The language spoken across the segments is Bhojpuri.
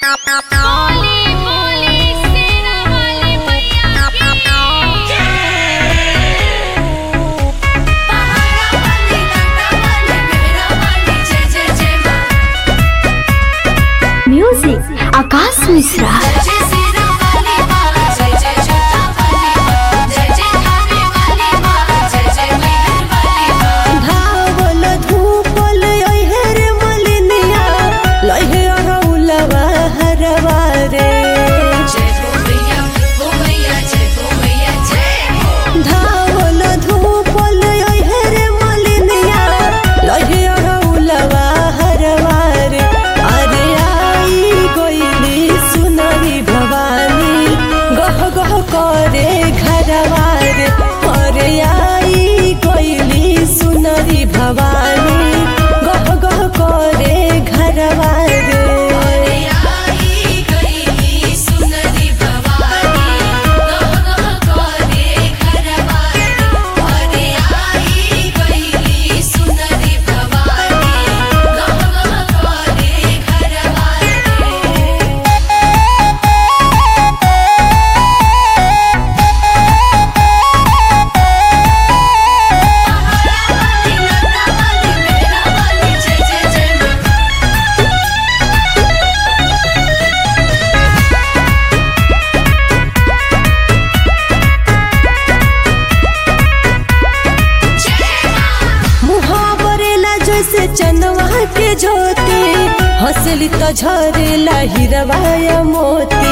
बोली बोली सेना वाली मैया की पहाड़ा वाली डांडा वाली मेरा वाली जय जय जय मां म्यूजिक आकाश मिश्रा जय सेना वाली मां जय जय जोता वाली मां जय जय धामे वाली मां जय जय मेहर वाली मां धावल धूपल अइहर मलिनिया लइहे अरौलवा हरवा रे जय हो मैया हो मैया जय हो मैया जय हो धावल धूपल अइहर मलिनिया लइहे अरौलवा हरवा रे अरे आई गइली सुनरी भवानी गह गह करे घरवा रे अरे आई गइली सुनरी भवानी गह गह करे घरवा रे अरे आई गई सुनरी भवानी गह गह करे घरवारी अरे आई गई सुनरी भवानी गह गह करे घरवारी पहाड़ा वाली नंदा वाली मेरा वाली जय जय जय मां जय मां मुहावरेला जैसे चनवा के ज्योति हंसली तो झरेला हिरवाया मोती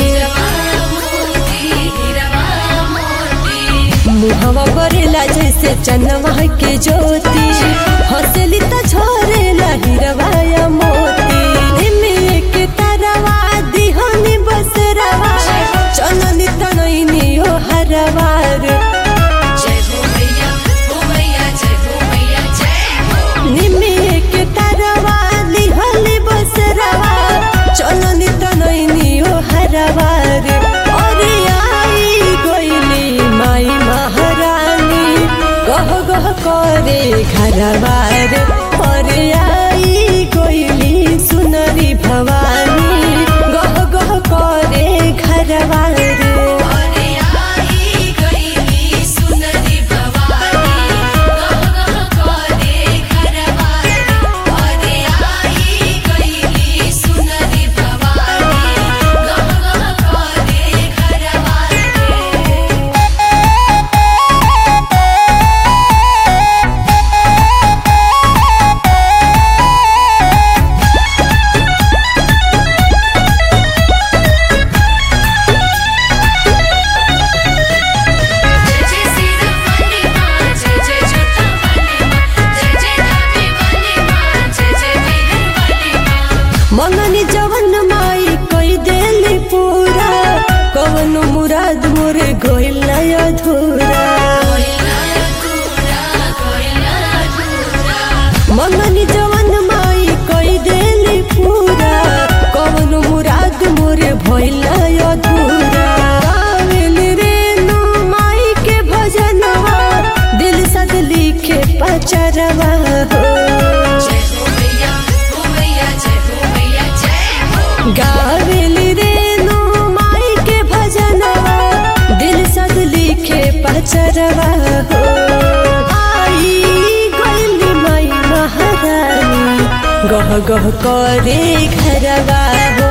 मुहवा करेला जैसे चनवा के ज्योति हंसली तो झरेला हिरवाया मोती निमिये के तरवा दिहनी बसरवा चननी तनैनी ओ हरवार निमिये के तरवा लिहली बसरवा चननी तनैनी ओ हरवार अरे आई गइली माई महारानी गह गह करे घरवार अरे आई गइली सुनरी भवानी गह गह करे घरवार मंगनी जवन माई कई देली पूरा कवन मुराद मोरे गइल ना अधूरा मंगनी जवन माई कई देली पूरा कवन मुराद मोरे भइल ना अधूरा गावेल रेणु माई के भजनवा दिल सद लिखे पचरवा हो गावेली रेणु माई के भजनवा दिल सद लिखे पचरवा हो आई गइली माई महारानी गह गह करे घरवा हो